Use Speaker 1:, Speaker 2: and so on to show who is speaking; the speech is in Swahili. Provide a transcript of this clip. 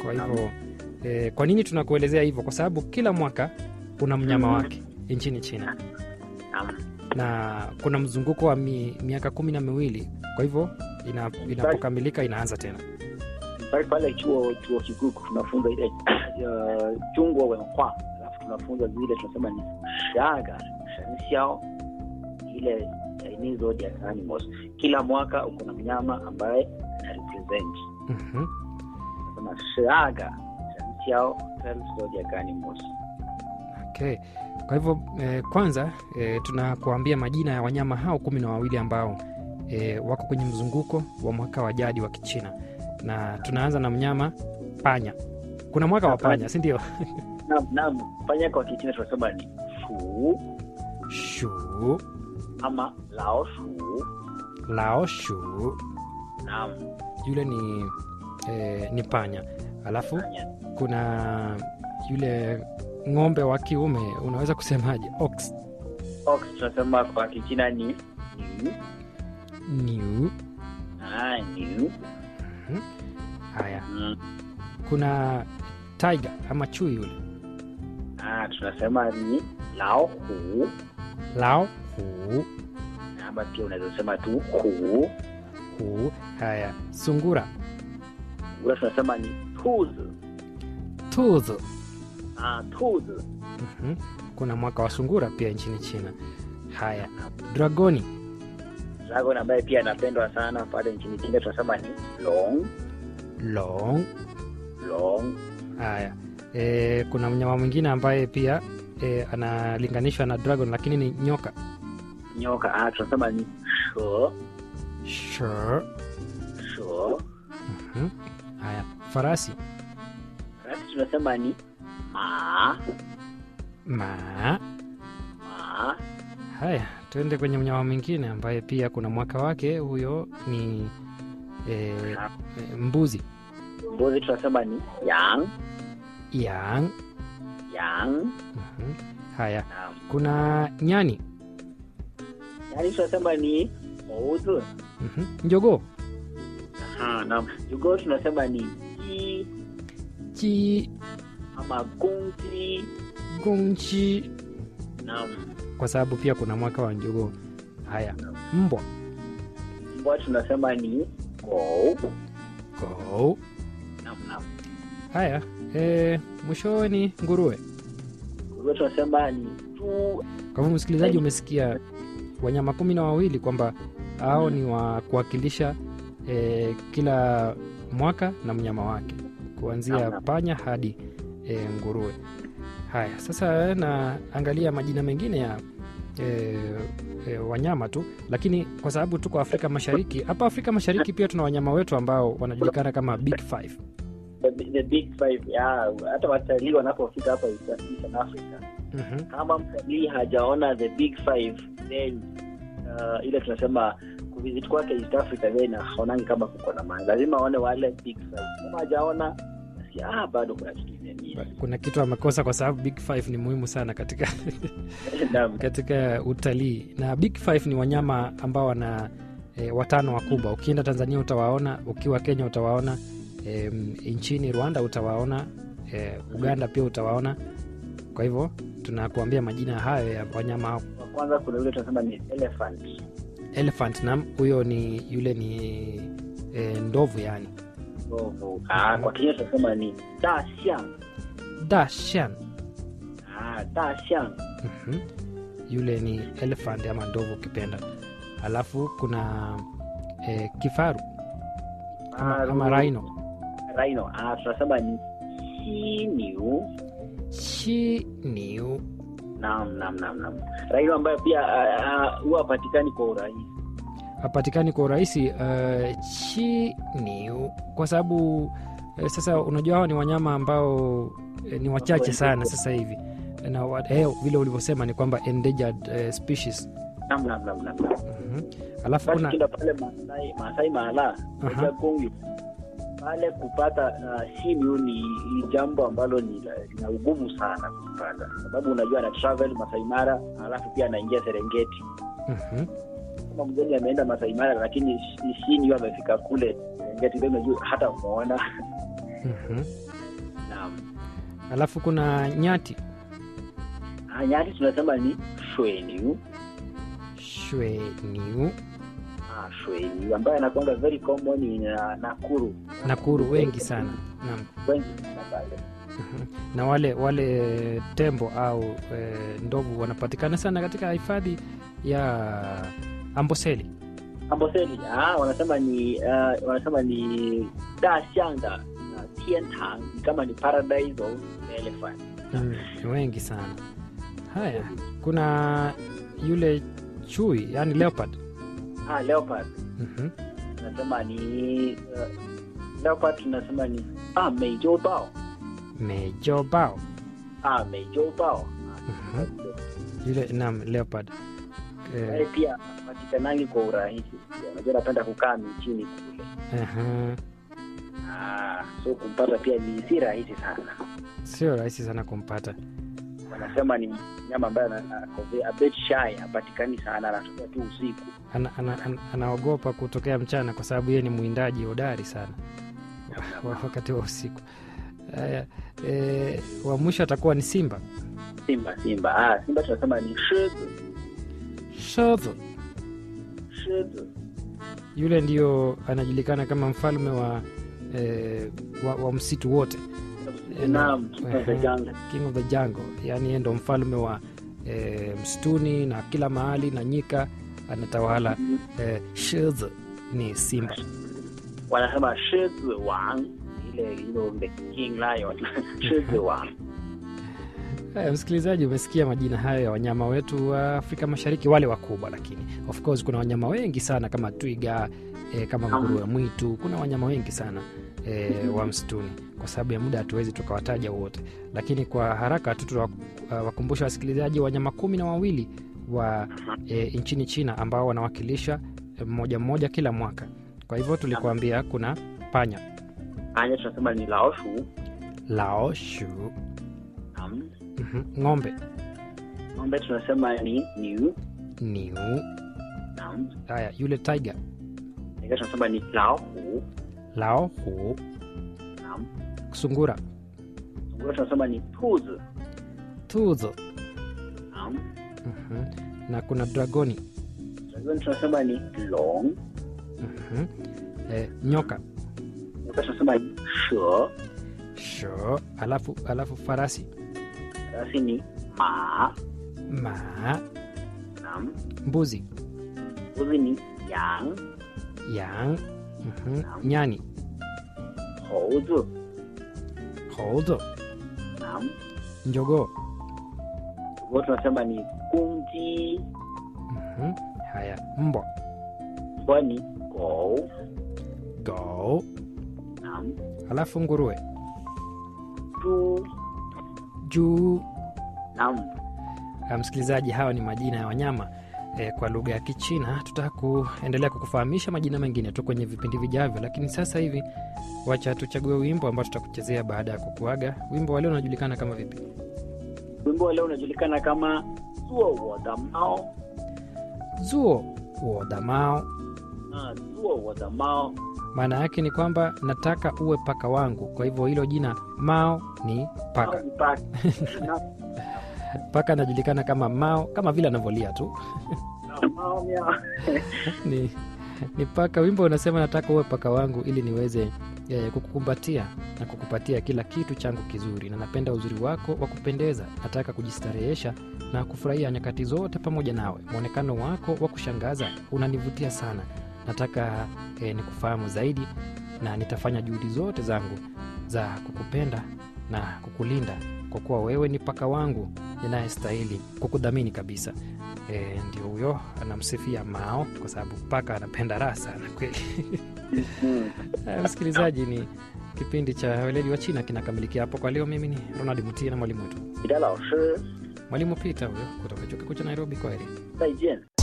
Speaker 1: Kwa hivyo eh, kwa nini tunakuelezea hivyo? Kwa sababu kila mwaka una mnyama
Speaker 2: Mhm.
Speaker 1: wake nchini China
Speaker 2: Naam.
Speaker 1: na kuna mzunguko wa mi, miaka kumi na miwili. Kwa hivyo ina, inapokamilika inaanza tena.
Speaker 2: pale pale chuo chuo kikuu tunafunza ile uh, chungwa wenhua alafu tunafunza zile tunasema ni shaga shenxiao ile Chinese zodiac animals kila mwaka uko na mnyama ambaye ana represent
Speaker 1: Mhm.
Speaker 2: tunasema shaga shenxiao twelve zodiac animals
Speaker 1: Okay. Kwa hivyo eh, kwanza eh, tunakuambia majina ya wanyama hao kumi na wawili ambao eh, wako kwenye mzunguko wa mwaka wa jadi wa Kichina, na tunaanza na mnyama panya. Kuna mwaka wa panya, si ndio?
Speaker 2: naam naam panya kwa kichina tunasema ni shu
Speaker 1: Shu,
Speaker 2: ama lao shu
Speaker 1: lao shu,
Speaker 2: naam
Speaker 1: yule ni eh, ni panya. Alafu
Speaker 2: panya
Speaker 1: kuna yule ng'ombe wa kiume, unaweza kusemaje? Ox,
Speaker 2: ox tunasema kwa kichina ni niu
Speaker 1: new.
Speaker 2: ah niu
Speaker 1: Haya,
Speaker 2: mm.
Speaker 1: kuna tiger ama chui yule
Speaker 2: Ah, tunasema ni lao hu
Speaker 1: lao hu
Speaker 2: ama pia unaweza sema tu hu
Speaker 1: hu. Haya, sungura
Speaker 2: ula tunasema ni tuzi
Speaker 1: tuzo.
Speaker 2: ah, tuzi
Speaker 1: Mhm. Kuna mwaka wa sungura pia nchini China. Haya, dragoni
Speaker 2: dragon ambaye pia anapendwa sana pale nchini China tunasema ni long
Speaker 1: long.
Speaker 2: long
Speaker 1: Haya, e, kuna mnyama mwingine ambaye pia e, analinganishwa na dragon lakini ni nyoka
Speaker 2: nyoka ah, tunasema ni sho
Speaker 1: sure.
Speaker 2: sho
Speaker 1: Mhm. Haya, farasi
Speaker 2: rasi tunasema ni ma
Speaker 1: ma.
Speaker 2: ma
Speaker 1: Haya, tuende kwenye mnyama mwingine ambaye pia kuna mwaka wake, huyo ni e, e, mbuzi
Speaker 2: mbuzi tunasema ni yang
Speaker 1: yang.
Speaker 2: yang
Speaker 1: Mhm. Haya,
Speaker 2: naam
Speaker 1: kuna nyani
Speaker 2: yani tunasema ni mouzi
Speaker 1: Mhm. njogoo
Speaker 2: Aha, naam jugoo tunasema ni ji
Speaker 1: chi
Speaker 2: ama gongji
Speaker 1: gongchi,
Speaker 2: naam
Speaker 1: kwa sababu pia kuna mwaka wa njogoo. Haya, mbwa
Speaker 2: mbwa tunasema ni go
Speaker 1: go.
Speaker 2: naam naam
Speaker 1: Haya, e, mwishoni nguruwe.
Speaker 2: nguruwe tunasema ni tu
Speaker 1: Kwa hivyo msikilizaji, umesikia wanyama kumi na wawili kwamba hao ni wa kuwakilisha e, kila mwaka na mnyama wake kuanzia
Speaker 2: Naam, naam.
Speaker 1: panya hadi e, nguruwe. Haya, sasa naangalia majina mengine ya e, e, wanyama tu, lakini kwa sababu tuko Afrika Mashariki, hapa Afrika Mashariki pia tuna wanyama wetu ambao wanajulikana kama Big Five.
Speaker 2: the, the big five yeah. hata watalii wanapofika hapa East Eastern Africa
Speaker 1: Mhm.
Speaker 2: kama mtalii hajaona the big five then uh, ile tunasema kuvisit kwake East Africa then haonangi kama kuko na maana lazima aone wale big five kama hajaona basi ah, bado kuna kitu imemia
Speaker 1: Kuna kitu amekosa kwa sababu Big Five ni muhimu sana katika
Speaker 2: Naam.
Speaker 1: katika utalii na big five ni wanyama ambao wana e, watano wakubwa ukienda tanzania utawaona ukiwa kenya utawaona e, nchini rwanda utawaona e, uganda pia utawaona kwa hivyo tunakuambia majina hayo ya wanyama hao
Speaker 2: Wa kwanza kuna yule tunasema ni elephant
Speaker 1: elephant nam huyo ni yule ni e, ndovu yani
Speaker 2: ndovu ah, kwa Kenya tunasema ni dashan
Speaker 1: dashan
Speaker 2: ah, dashan
Speaker 1: Mhm. yule ni elephant ama ndovu ukipenda alafu kuna e, kifaru ama, ama rhino
Speaker 2: rhino ah, tunasema ni simiu
Speaker 1: shiniu
Speaker 2: naam naam naam naam rhino ambayo pia ah, ah, huwa hapatikani kwa urahisi
Speaker 1: hapatikani kwa urahisi uh, chiniu kwa sababu eh, sasa unajua hao ni wanyama ambao eh, ni wachache sana sasa hivi na wa- eh, vile ulivyosema ni kwamba endangered eh, species
Speaker 2: naam naam naam naam naam.
Speaker 1: Mhm. alafu
Speaker 2: basi
Speaker 1: kuna
Speaker 2: ukienda pale Maasai Maasai Mara
Speaker 1: Aha.
Speaker 2: moja Kongo pale kupata uh, simiu ni, ni jambo ambalo ni la- lina ugumu sana kupata sababu unajua ana travel Masai Mara alafu pia anaingia Serengeti
Speaker 1: Mhm.
Speaker 2: kama mgeni ameenda Masai Mara lakini shi- simiu amefika kule Serengeti ndio unajua hata muona
Speaker 1: Mhm.
Speaker 2: naam
Speaker 1: alafu kuna nyati
Speaker 2: Ah, nyati tunasema ni shweniu
Speaker 1: shweniu
Speaker 2: ah, shweniu ambayo anakuanga very common in uh, nakuru
Speaker 1: nakuru wengi sana naam
Speaker 2: wengi sana pale
Speaker 1: Mhm. na wale wale tembo au e, ndovu wanapatikana sana katika hifadhi ya amboseli
Speaker 2: amboseli ah, wanasema ni uh, wanasema ni dashanda uh, tiantang ni kama ni paradise of elephant
Speaker 1: mm, ni wengi sana haya kuna yule chui yani leopard
Speaker 2: ah, leopard
Speaker 1: Mhm.
Speaker 2: tunasema ni uh, leopard tunasema ni ah, meijobao
Speaker 1: mejobao
Speaker 2: ah, meijobao
Speaker 1: Mhm. yule nam leopard
Speaker 2: Wale
Speaker 1: eh,
Speaker 2: pia patikanangi kwa urahisi pia. unajua napenda kukaa michini kule
Speaker 1: aha.
Speaker 2: ah, so kumpata pia ni si rahisi sana
Speaker 1: sio rahisi sana kumpata
Speaker 2: wanasema ni nyama ambaye ana- ako ve- a bit shy hapatikani sana anatokea tu usiku
Speaker 1: ana, ana, ana, anaogopa kutokea mchana kwa sababu yeye ni mwindaji hodari sana wa- wakati wa usiku haya e, wa mwisho atakuwa ni simba
Speaker 2: simba simba ah, simba tunasema ni shizu
Speaker 1: shodho
Speaker 2: shizu
Speaker 1: yule ndio anajulikana kama mfalme wa, e, wa, wa msitu wote Eh,
Speaker 2: naam
Speaker 1: na-
Speaker 2: king of the
Speaker 1: ehe.
Speaker 2: jungle
Speaker 1: king of the jungle yaani yeye ndo mfalme wa e, msituni na kila mahali na nyika anatawala e, shodho ni simba
Speaker 2: wanasema shizu wang ile you know, the king lion shizu wang
Speaker 1: Haya, msikilizaji, umesikia majina hayo ya wanyama wetu wa Afrika Mashariki, wale wakubwa, lakini of course kuna wanyama wengi sana kama twiga e, kama nguruwe mwitu. Kuna wanyama wengi sana e, wa msituni. Kwa sababu ya muda hatuwezi tukawataja wote, lakini kwa haraka tu tunawakumbusha wasikilizaji wanyama kumi na wawili wa e, nchini China ambao wanawakilisha e, mmoja mmoja kila mwaka. Kwa hivyo tulikuambia kuna panya,
Speaker 2: anya tunasema ni laoshu
Speaker 1: laoshu,
Speaker 2: naam
Speaker 1: mhm, ng'ombe,
Speaker 2: ng'ombe tunasema ni niu
Speaker 1: niu.
Speaker 2: naam
Speaker 1: Haya, yule tiger
Speaker 2: Nika tunasema ni laohu
Speaker 1: lao hu
Speaker 2: naam
Speaker 1: sungura
Speaker 2: sungura tunasema ni tuzi
Speaker 1: tuzo
Speaker 2: naam
Speaker 1: Mhm. na kuna dragoni
Speaker 2: Dragon tunasema ni long
Speaker 1: Mhm. eh, nyoka
Speaker 2: Nika tunasema ni she
Speaker 1: sho alafu alafu farasi
Speaker 2: basi ni ma
Speaker 1: ma
Speaker 2: naam
Speaker 1: mbuzi
Speaker 2: mbuzi ni yang
Speaker 1: yang Mhm. nyani
Speaker 2: houzi
Speaker 1: hozo
Speaker 2: naam
Speaker 1: njogoo
Speaker 2: huo tunasema ni kunji
Speaker 1: Mhm. haya mbwa
Speaker 2: mbwa ni gou
Speaker 1: go
Speaker 2: naam
Speaker 1: alafu nguruwe
Speaker 2: tu
Speaker 1: juu
Speaker 2: naam
Speaker 1: Ah, msikilizaji hawa ni majina ya wanyama eh, kwa lugha ya kichina tutaka kuendelea kukufahamisha majina mengine tu kwenye vipindi vijavyo lakini sasa hivi wacha tuchague wimbo ambao tutakuchezea baada ya kukuaga wimbo wa leo unajulikana kama vipi
Speaker 2: wimbo wa leo unajulikana kama zuo wo da mao
Speaker 1: zuo wodamao
Speaker 2: ah, zuo wo da mao
Speaker 1: maana yake ni kwamba nataka uwe paka wangu kwa hivyo hilo jina mao ni paka
Speaker 2: Mao ni paka. Na-
Speaker 1: paka anajulikana kama mao kama vile anavyolia tu
Speaker 2: na mao miao.
Speaker 1: ni, ni paka wimbo unasema nataka uwe paka wangu ili niweze eh, kukukumbatia na kukupatia kila kitu changu kizuri na napenda uzuri wako wa kupendeza nataka kujistarehesha na kufurahia nyakati zote pamoja nawe mwonekano wako wa kushangaza unanivutia sana nataka eh, nikufahamu zaidi na nitafanya juhudi zote zangu za kukupenda na kukulinda kwa kuwa wewe ni paka wangu ninayestahili kukudhamini kabisa e, ndio huyo anamsifia mao kwa sababu paka anapenda raha sana kweli
Speaker 2: Mm.
Speaker 1: Haya, msikilizaji ni kipindi cha weledi wa china kinakamilikia hapo kwa leo mimi ni ronald mutia na mwalimu wetu
Speaker 2: 你的老师
Speaker 1: mwalimu pita huyo kutoka chuo kikuu cha nairobi kwa heri
Speaker 2: 再见。